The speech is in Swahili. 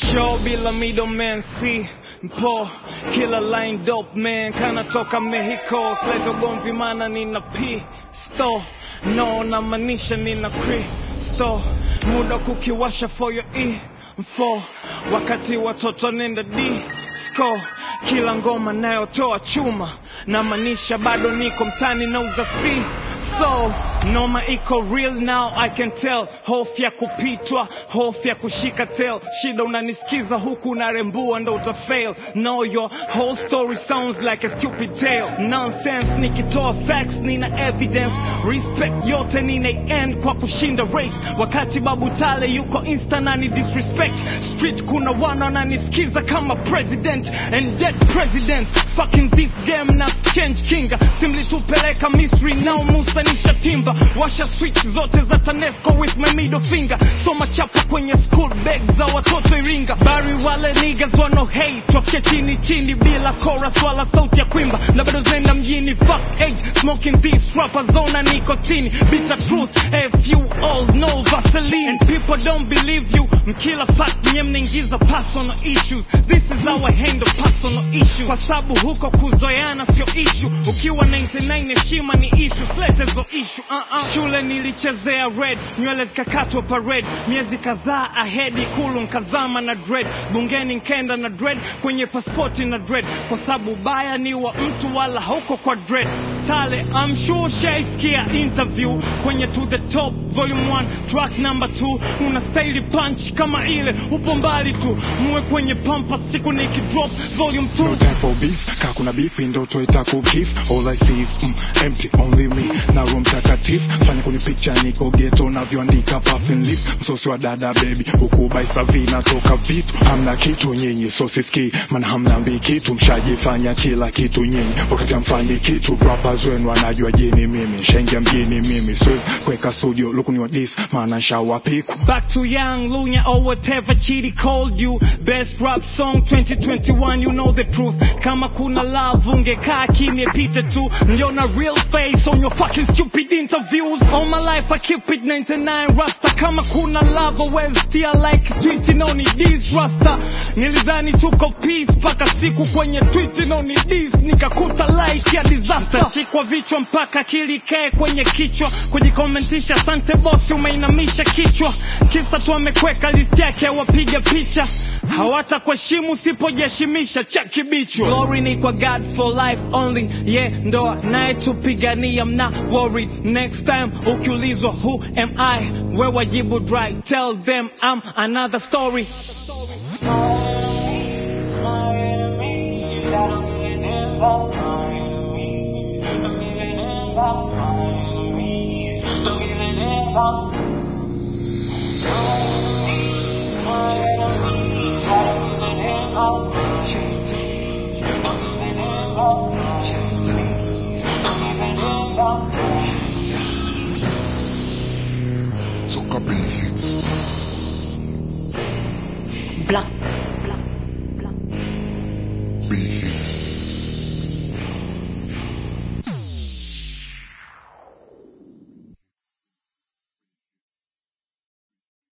show bila middleman si mpo kila line dope man kana toka Mexico sleta ugomvi mana nina pisto no namaanisha nina kristo muda kukiwasha for your info wakati watoto nenda disco kila ngoma nayotoa chuma namaanisha bado niko mtani nauza free so noma iko real now I can tell hofu ya kupitwa hofu ya kushika tail shida unanisikiza huku unarembua ndo utafail no your whole story sounds like a stupid tale nonsense nikitoa facts nina evidence respect yote nina end kwa kushinda race wakati babu tale yuko insta nani disrespect street kuna wana wananisikiza kama president and yet president fucking this game na change kinga simli tupeleka misri nao musa nisha timba washa switch zote za tanesco with my middle finger soma chapa kwenye school bag za watoto iringa bari wale niggas wano hate wafike chini chini bila chorus wala sauti ya kwimba na bado zenda mjini fuck age smoking this rapper zona nicotine bitter truth if you all know vaseline and people don't believe you mkila fact nye mnaingiza personal issues this is our handle personal issue kwa sababu huko kuzoeana sio issue ukiwa 99 heshima ni issue slete zo issue uh -uh. shule nilichezea red nywele zikakatwa parade miezi kadhaa ahead ikulu nkazama na dread bungeni nkenda na dread kwenye paspoti na dread kwa sababu baya ni wa mtu wala hauko kwa dread tale I'm sure shaiskia interview kwenye to the top volume 1 track number 2 una staili punch kama ile upo mbali tu muwe kwenye pampa siku nikidrop volume 2 No time for beef, kaa kuna beef, ndoto itakukif All I see is mm, empty, only me na room takatifu Fanya kwenye picture niko ghetto navyoandika puffin leaf Msosi wa dada baby, huku baisavi natoka vitu Hamna kitu nyinyi, so siski, maana hamna mbi kitu Mshajifanya kila kitu nyinyi, wakati hamfanyi kitu Rappers wenu wanajua jini mimi, shengia mjini mimi Siwezi kuweka studio, lukuni wa dis, maana nshawapiku Back to Young Lunya or whatever Chidi called you. Best rap song 2021, you know the truth. Kama kuna love, ungekaa kimya pite tu. Niliona real face on your fucking stupid interviews. All my life I keep it 99 rasta. Kama kuna love, always still like tweet no ni this rasta. Nilidhani tuko peace paka siku kwenye tweet no ni this nikakuta like ya disaster. Shikwa vichwa mpaka kilikae kwenye kichwa. Kujikomentisha asante bosi umeinamisha kichwa. Kisa tu amekweka list yake wapiga picha. Hawata kuheshimu usipojiheshimisha chaki bichwa. Glory ni kwa God for life only. Yeah, ndo naye tupigania I'm not worried. Next time ukiulizwa who am I? Wewe wajibu dry. Tell them I'm another story. Thank you.